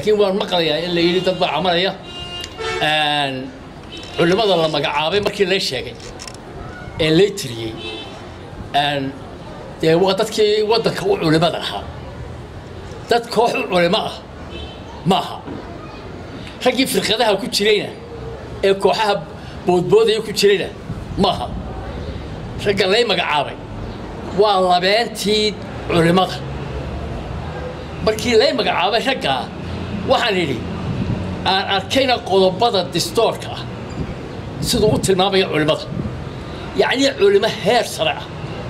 laakiin waan maqlayaa in la yidhi dad baa camalaya culimmada la magacaabay markii lay sheegay ee lay tiriyey dee waa dadkii waddanka u culimmada ahaa dad koox u culimo ah ma aha raggii firqadaha ku jirayna ee kooxaha boodboodaya ku jirayna ma aha ragga lay magacaabay waa labeentii culimmada markii lay magacaabay raggaa waxaan idhi aan arkayna qodobada distoorka ah siduu u tilmaamaya culimmada yacnii culimo heer sare ah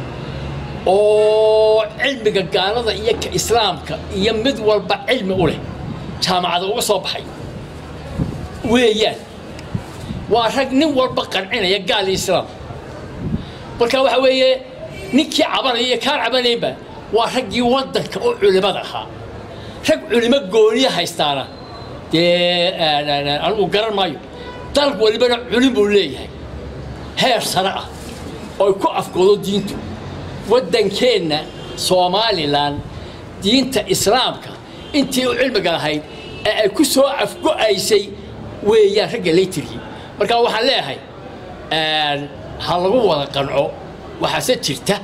oo cilmiga gaalada iyo ka islaamka iyo mid walba cilmi u leh jaamacada uga soo baxay weeyaan waa rag nin walba qancinaya gaal iyo islaam marka waxa weeye ninkii cabanaya iyo kaan cabanaynba waa raggii waddanka oo culimmada ahaa rag culimo gooniya haystaana dee anigu garan maayo dal walibana culim buu leeyahay heer sare ah oo ay ku afgoodo diintu waddankeenna somalilan diinta islaamka intii u cilmiga lahayd ee ay ku soo afgo'aysay weeyaan ragga laytirkii marka waxaan leeyahay ha lagu wada qanco waxaase jirta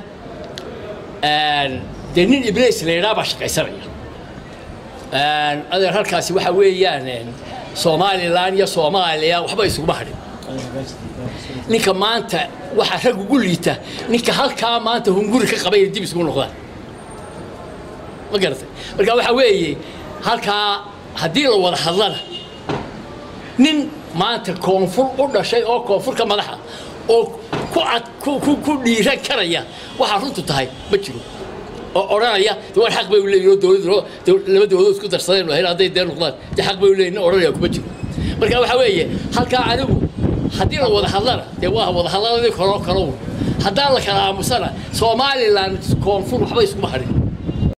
dee nin ibliis la yidhaha baa shaqaysanaya adeer halkaasi waxa weeyaan somalilan iyo soomaaliya waxba isuguma hadhin ninka maanta waxaa rag ugu liita ninka halkaa maanta hunguri ka qabay dib isugu noqdaan ma garatay marka waxaa weeye halkaa haddii la wada hadlana nin maanta koonfur u dhashay oo koonfurka madaxa oo ku ad ku dhiiran karaya waxaa runtu tahay ma jiro oo odhanaya war xaq bay u leeyihin oo dowladdu laba dowladood isku darsadeen oo hadday dee noqdaan dee xaq bay u leeyihin odhanaya kuma jiro marka waxaa weeye halkaa anigu haddii la wada hadlana dee waa wada hadladii kaloo kalow haddaan la kala aamusana somalilan koonfur waxba iskuma hadhin